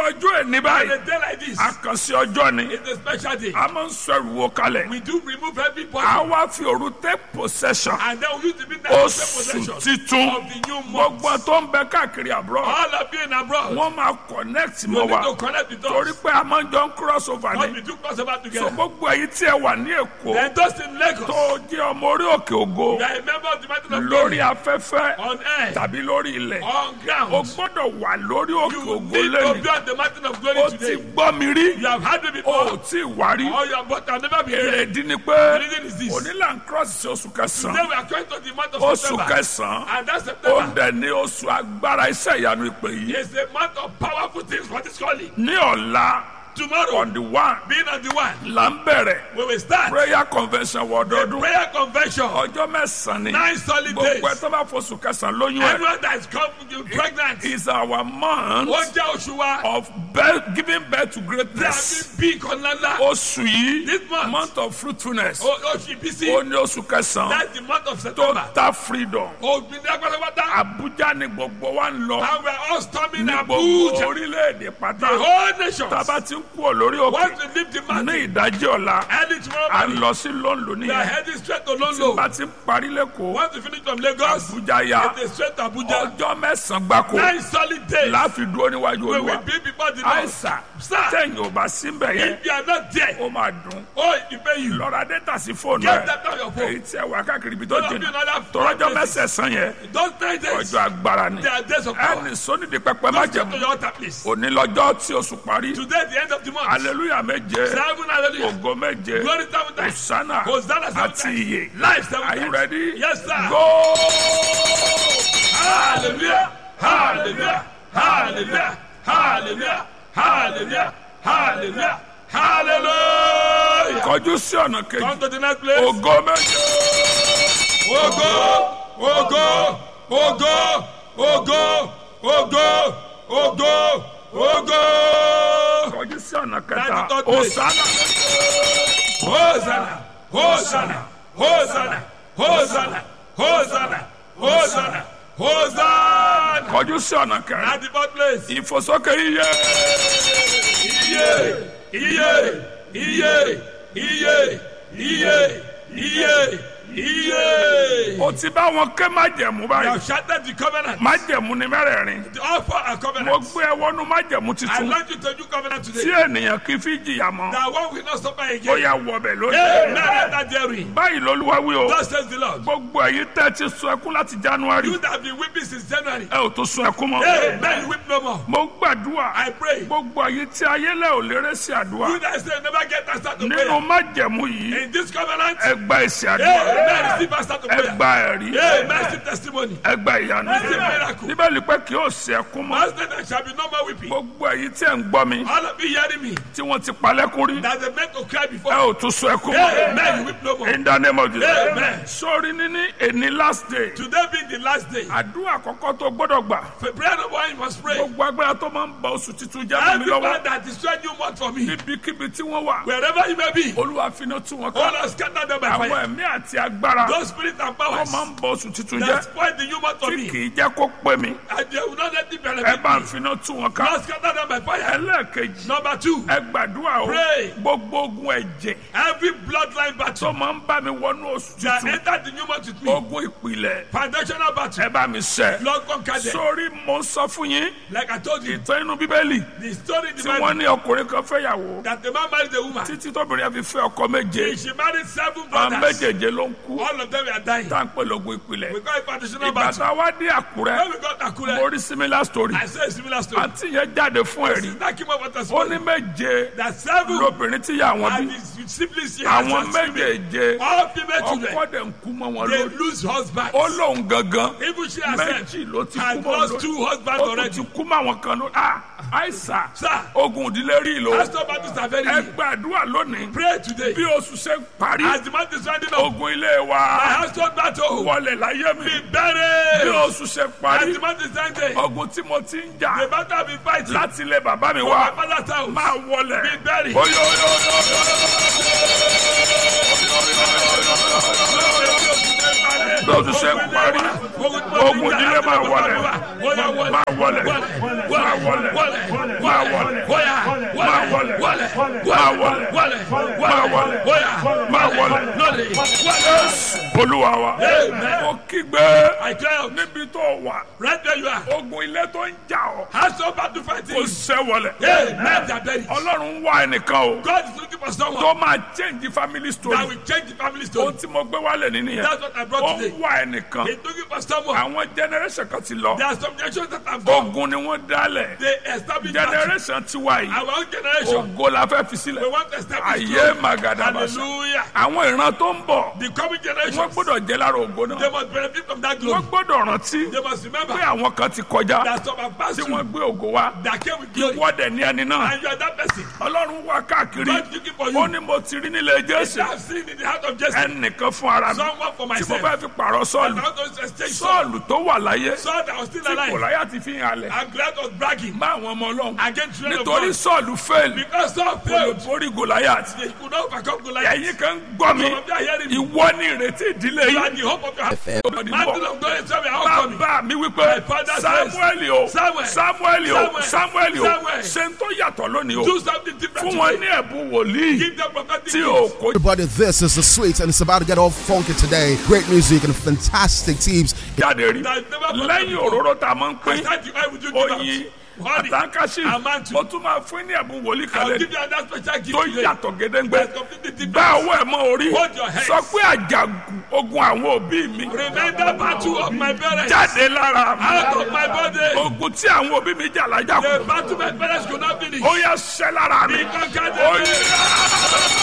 ọjọ́ ẹni On báyìí a day like this, àkànṣe ọjọ́ ni it's a special day. a máa ń sọ ẹrù wo kalẹ̀ We do remove every a body wá fi òru take possession and then we use the midnight to take oṣù possession titun of the new month. gbogbo tó ń bẹ káàkiri àbúrò All of you in abroad, wọ́n máa connect you mọ́ need wa to connect with torí us. pé a máa ń jọ ń cross over Because ni we do crossover so together. gbogbo èyí tí ẹ wà ní èkó Then those in Lagos, tó jẹ́ ọmọ orí òkè ògo you are a member of the mountain of lórí glory afẹ́fẹ́ on earth, tàbí lórí ilẹ̀ on o ground. gbọ́dọ̀ wà lórí òkè You ògo need to lẹ́nu be on the mountain of glory o ti today. gbọ́ mi rí You have had me o ò before. tí ì wá rí Or you have but I've never been èrè here. ìdí ni The pé reason is this. onílà ń cross sí oṣù Today kẹsàn-án we are going to the month of oṣù September. kẹsàn-án And that's ó September. dẹ̀ ní oṣù agbára iṣẹ́ ìyanu ìpè yìí It's a month of powerful things for this calling. ní ọ̀la Tomorrow, on the one being on the one, là ń bẹ̀rẹ̀ we will start prayer convention wọ the ọdọọdún prayer convention. ọjọ́ mẹ́sàn-án ni Nine solid days. gbogbo ẹ̀ tó bá fọṣù kẹsàn-án lóyún ẹ̀ Everyone that is come pregnant, is our month ó jẹ́ oṣù wa. of birth, giving birth to Tí a greatness fi bí ìkan ńláńlá. oṣù yìí This month. month of fruitfulness O- Oṣù ìbísí. ó ní oṣù kẹsàn-án That's the month of September. total freedom Òmìnira pátápátá. Abuja ni gbogbo wa ń lọ And we are all storming ní gbogbo Abuja. orílẹ̀-èdè The pátá whole nation. tába ti ń kú ọ lórí òkè Want to leave the ní mountain. ìdájí ọ̀la Early tomorrow à ń morning. lọ sí lọ́nlọ́ We are nìyẹn heading straight to tí Lolo. bá ti ń parí lẹ́kọ̀ọ́ Want to finish from Lagos. Abuja ya It is straight to Abuja. ọjọ́ mẹ́sàn-án gbáko Nine solid days. láfi dúró níwájú We will olúwa be before the Lord. àìsàn Sir, tẹ̀yìn ò bá síbẹ̀ yẹn if you are not there, ó máa dùn oh, it pay you. lọ́ra dẹ́tà sí fóònù Get ẹ̀ that on your phone. èyí tí ẹ wà káàkiri ibi tó Don't be jìnnà another tọ́lọ́jọ́ places. mẹ́sẹ̀sán yẹn Those nine days, ọjọ́ agbára ni they are days of power. ẹnì sónídìí pẹpẹ má Just go to jẹun your altar, please. òní lọ́jọ́ tí oṣù parí Today, the end of the month. aleluya méje Seven hallelujah. ògo méje Glory seven times. osana Hosanna seven àti times. iye Life seven are you times. ready Yes, sir. go Hallelujah. Hallelujah. Hallelujah. Hallelujah. Hallelujah. Hallelujah. Hallelujah. kọjú sí ọ̀nà kejì Come to the next place. ògo méje Ogo. Ogo. Ogo. Ogo. Ogo. Ogo. Ogo. kọjú sí ọ̀nà kẹta Ninety third place. osana Hosanna. Hosanna. Hosanna. Hosanna. Hosanna. Hosanna. Hosanna. kọjú sí ọ̀nà kẹrin At the fourth place. ìfòsókè iye Iye. Iye. Iye. Iye. Iye. Iye. Iye. o ti bá wọn ké májẹ̀mú You báyìí have shattered the covenant. májẹ̀mú ni mẹ́rẹ̀ẹ̀rin The offer a mo covenant. gbé ẹ wọnú májẹ̀mú I titun want you to do covenant tí today. ènìyàn kì í fi jìyà mọ́ That one will not suffer ó again. yà wọbẹ̀ Amen. lónìí Enter therein. báyìí lolúwa wí o Thus says the Lord. gbogbo èyí tẹ́ ti sun ẹkún láti january You that have been weeping since January. ẹ ò tó sun ẹkún mọ́ Amen. You weep no more. mo gbàdúrà I pray. gbogbo èyí tí ayélẹ̀ ò lérè sí àdúrà You that say never get answer to nínú prayer. májẹ̀mú yìí In this covenant. ẹ gba èsì àdúrà Amen. Receive answer to ẹ prayer. gba ẹ̀rí Amen. Receive testimony. ẹ gba ìyanu Receive miracle. bíbélì pé kí ó sí ẹkún mọ́ Last night there shall be no more weeping. gbogbo èyí tí ẹ ń gbọ́ mi All of you hearing me. tí wọ́n ti palẹ́kún rí That they meant to cry ẹ before. ò tún sun ẹkún mọ́ Amen. You weep no more. in the name of Jesus Amen. sórí níní èní last day Today being the last day. àdúrà àkọ́kọ́ tó gbọ́dọ̀ gbà For prayer number one, you must pray. gbogbo agbára tó máa ń bọ oṣù tuntun jẹ́ fún mi Every lọ́wọ́ man that destroyed you month for me. níbikíbi tí wọ́n wà Wherever you may be. olúwa finá tú wọn All ká are scattered them by àwọn fire. ẹ̀mí àti agbára Those spirits and tó powers máa ń bọ oṣù tuntun that jẹ́ spoil the new month for tí me. kì í jẹ́ kó pé mi And they will not let it ẹ benefit bá ń me. finá tú wọn ká Lord, scatter them by fire. ẹlẹ́ẹ̀kejì Number two, ẹ gbàdúrà o Pray. gbogbo ogun ẹ̀jẹ̀ every bloodline tó battle máa ń bá mi wọnú oṣù that tuntun entered the new month with me. ogun ìpìlẹ̀ Foundational battle. ẹ bá mi ṣẹ́ Lord, conquer them. sórí mo sọ fún yín Like I told you, ìtàn inú bíbélì the story in the tí wọ́n Bible ní ọkùnrin kan fẹ́yàwó that the man married a woman. títí tóbìnrin yẹn fi fẹ́ ọkọ méje She married seven àwọn brothers. méjèèjé ló ń kú All of them were dying. tá à ń pè lógun ìpìlẹ̀ We call it foundational ìgbà battle. tá a wá dé àkúrẹ́ When we got mo Akure, rí similar story I saw a similar story. àǹtí yẹn jáde fún ẹ̀rí That came up with a ó story. ní méje That seven lóbìnrin tí yà wọ́n and bí his siblings she has àwọn as female. méjèèjé All female ọkọ children. dẹ̀ ń kú mọ́ wọn They lórí lose husbands. ó lóun gangan Even she herself méjì ló ti kú had mọ́ wọn lost lórí two husbands ó tún already. ti kú mọ́ àwọn kan lórí ah àìsà Sir, ogun ìdílé rí ìlò pastor battles are very ẹ real. gbàdúrà lónìí Pray today. bí oṣù ṣe ń parí As the month is winding up, ogun ilé wa my household battle wọlé láyé mi be bí buried. oṣù ṣe As parí the month is ending, ogun tí mo ti ń the jà battle be fighting. láti ilé bàbá mi For wá my father's house. máa wọlé Be buried. oyo oyo oyo oyo oyo oyo oyo oyo oyo oyo oyo oyo oyo oyo oyo bí o tún ṣe ń parí ogun ìdílé máa wọlé máa wọlé máa wọlé máa wọlé máa wọlé máa wọlé máa wọlé máa wọlé Jésù olúwa wa mo kígbe I cry out, níbi tó wà right where you are. ogun ilé tó ń jà ọ́ Hands over to fight kò you. ṣẹ́ wọlé Hey, men are buried. ọlọ́run ń wá ẹnìkan o God is looking for someone tó máa change family story that will change the family ohun story. tí mo gbé wálé nínú yẹn That's what I ó brought ń today. wá ẹnìkan He's looking for someone. àwọn generation kan ti lọ There are some generations that have gone. ogun ni wọ́n dálẹ̀ They established that. generation tiwa yìí Our own generation. ògo la fẹ́ fi We sílẹ̀ want to establish ayé glory. magadabasa Hallelujah. àwọn ìran tó ń bọ̀ The coming wọ́n generation. gbọ́dọ̀ jẹ́ lára ògo They náà must benefit from that wọ́n glory. gbọ́dọ̀ rántí They must remember pé àwọn kan ti kọjá that some have passed tí through wọ́n gbé ògo wá that came with glory. wọ́dẹ̀ ní ẹni náà And you are that person. ọlọ́run wá káàkiri God looking for ó you. ní mo ti rí nílé jésù I have seen in the heart of Jesse ẹnìkan fún ara mi someone for tí mo myself. fẹ́ fi pààrọ̀ And sọ́ọ̀lù I want to exchange Saul. sọ́ọ̀lù tó wà láyé Saul that was still tí alive. kòláyà ti fi hàn lẹ̀ And Goliath was bragging bá àwọn ọmọ ọlọ́run against children of nítorí God. sọ́ọ̀lù fail Because Saul kò lè failed. borí gòláyà They could not overcome Goliath. ẹ̀yin kan gbọ́ mi Some of you are hearing me. ìwọ ni ìrètí ìdílé You are yìí the hope of your heart. Ọdún Mantle bọ̀. of God is coming. How coming? bàbá mi wípé My father says, samuel o Samuel, samuel o Samuel, samuel o Samuel. ṣe ń tó yàtọ̀ lónìí o Do something different fún wọn today. ní ẹ̀bùn wòlíì Give them prophetic tí o gifts. kò Everybody, this is the sweet, and it's about to get all funky today. Great music and fantastic teams. jáde rí That never happened lẹ́yìn before. òróró tá a máa ń I pín thank you. I will do give oyin out. Honey. àtàkàṣì Amantu. mo tún máa fún ní ẹ̀bùn wòlíì I kan will give lẹ́nu you another special gift tó today. yàtọ̀ gédéǹgbé That's completely different. gbá ọwọ́ ẹ̀ mọ́ orí Hold your hands. sọ pé àjàgùn ogun àwọn òbí mi Remember battle of my parents. jáde lára mi Out of my body. ogun tí àwọn òbí mi jà lájà The kù battle my parents could not finish. ó yẹ ṣẹ́ lára mi Be conquered. ó yẹ.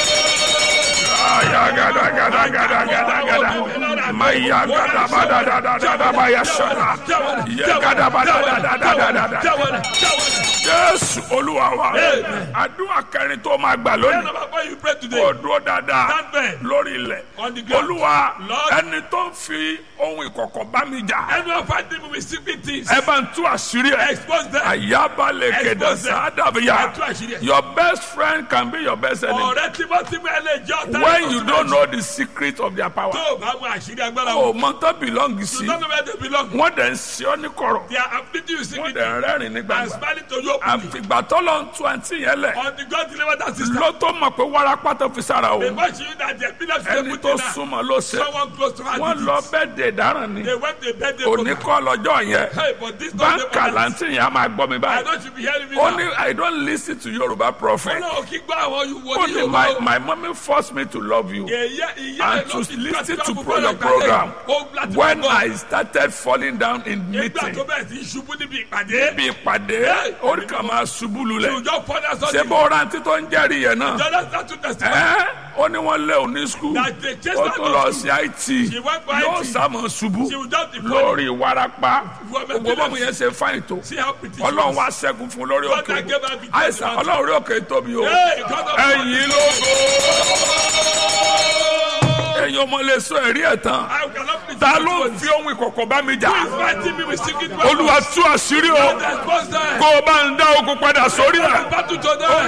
Aya gada gada gada gada gada maya gada bada da da da da baya shana ye gada bada da da da da da da Jésù Olúwa wa àdúrà kẹrin tó máa gbà lónìí Number four, you pray today. kò dúró dáadáa Stand firm. lórí ilẹ̀ On the ground. Olúwa Lord. ẹni tó ń fi ohun ìkọ̀kọ̀ bá mi jà Anyone fighting me with secret things. ẹ bá ń tú àṣírí ẹ Expose them. àyábalẹ̀ kẹ̀dẹ̀ Expose them. sádàbíyà Ẹ tú àṣírí ẹ. your best friend can be your best enemy Ọ̀rẹ́ tímọ́tímọ́ ẹ lè jẹ́ ọ̀tá when ẹ̀kọ́ you sí don't méjì. know the secret of their power. Tó o bá mọ àṣírí agbára o wọn. mọ tó belong You sí don't know where they belong. wọ́n dẹ̀ ń ṣe ọ́ ní kọ̀rọ̀ They are afflicting you wọ́n secretly. dẹ̀ ń rẹ́rìn ní And gbangba smiling to you openly. àfìgbà tó lọ ń tu àǹtí yẹn lẹ̀ Until God deliver that sister. ló tó mọ̀ pé wárápá tó fi sára o Before she knew that the epilepsy ẹni they put tó in her. súnmọ́ ló ṣe Someone close to her wọ́n did lọ it. bẹ́ẹ̀ dé dáràn ni They went to a birthday òní program. kọ́ lọ́jọ́ yẹn Hey, but this not the báńkà láǹtí yẹn á máa gbọ́ mi I báyìí know you be hearing me ó now. ní I don't listen to Yorùbá prophet Ọlọ́run kí gbọ́ àwọn ó wòlíì ní Yorùbá my o. my mommy forced me to love you Ìyá ìyá and ẹ̀ to ló fi listen pàṣẹ to àbúrò pro- your rẹ̀ program kalẹ̀. Ó láti when máa gbọ́. I started falling down in Nígbà meeting tó bẹ̀rẹ̀ sí í ṣubú níbi ìpàdé. bí ìpàdé orí kan máa ṣubú lulẹ̀ Ìjọ fọ́dà ṣé sọ́dí. bó rántí tó ń jẹ́rìí yẹn náà Jọ́dá sátú tẹ̀síwájú. ẹ́ ó ní wọ́n lé òní skul That they chased ó her tún to lọ school. sí IT She went for yóò IT. sàmọ̀ ṣubú She will just be funny. lórí ìwarapa Woman gbogbo bọ́mù yẹn ṣe fáìn tó See how pretty she ọlọ́run was. wá ṣẹ́gun fún lórí God òkè that gave her victory. àìsàn ọlọ́run rí òkè tóbi o Hey, God of ẹ̀yìn lógo ẹ̀yin ọmọ lè sọ ẹ̀rí ẹ̀ tán I cannot please ta you. ló ń fi ohun ìkọ̀kọ̀ bá mi jà Who is fighting me with secret weapons? olúwa tú àṣírí o Expose them. kó o bá ń dá ogun padà sórí ẹ̀. Battle to them.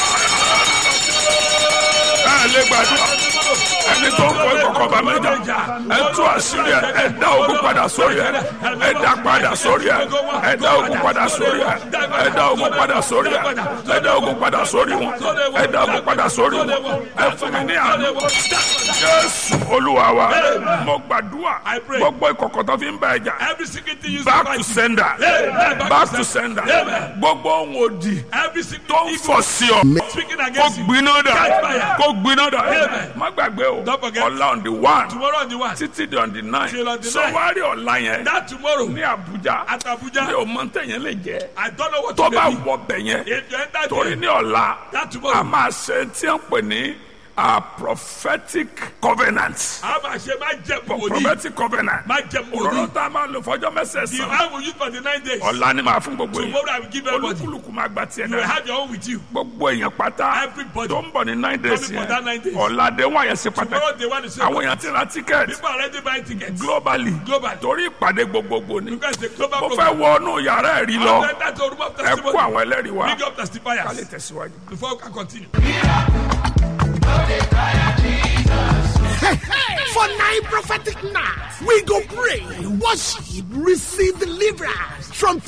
ẹ lè gbàdúrà ẹni tó ń kọ ìkọ̀kọ̀ bá mi jà ẹ tú àṣírí ẹ ẹ dá ogun padà sórí ẹ ẹ dá padà sórí ẹ ẹ dá ogun padà sórí ẹ ẹ dá ogun padà sórí ẹ ẹ dá ogun padà sórí wọn ẹ dá ogun padà sórí wọn ẹ fún mi ní àná jésù olúwa wa mo gbàdúrà gbogbo ìkọ̀kọ̀ tó fi ń bá ẹ jà Every secret thing you back fight to me. sender Amen. back to sender gbogbo ohun òdì Every secret tó ń evil fọ̀ sí ọ speaking kó against you. gbiná dà Catch fire. kó gbiná dà Amen. má gbàgbé o Don't forget. ọ̀la on the one Tomorrow on the one. títí di on the nine Till on the so nine. wá rí ọ̀la yẹn That tomorrow ní Abuja at Abuja. ní o mọ ntẹ̀yẹn lè jẹ́ I don't know what tó to bá do. wọ bẹ̀ yẹn If you enter torí there, ní ọ̀la that a tomorrow, máa ṣe tí a ń pè ní a prophetic covenant a máa ṣe máa jẹ wòlíì. prophetic covenant Máa jẹ òróró wòlíì. tá a máa lò fọjọ́ The mẹ́sẹ̀ẹ̀sán I will use for the nine days. ọ̀la ni màá fún gbogbo yẹn Tomorrow I will give everybody. olúkúlùkù máa gba tiẹ̀ You will náà have your own with you. gbogbo èèyàn pátá Everybody. tó ń bọ̀ ní nine days Coming for that nine yẹn days. ọ̀la dé wọ́n yẹn sí Tomorrow pàtàkì they want to say, àwọn èèyàn ti ra ticket people are already buying tickets. globally Global. torí ìpàdé gbogbogbò ni Because the global mo program. fẹ́ wọnú yàrá ẹ̀rí lọ I'll enter to a room of ẹ kó testimony. àwọn ẹlẹ́rìí wa Big up ká lè testifiers. tẹ̀síwájú. Before we can continue. For nine prophetic nights, we go pray, worship, receive deliverance from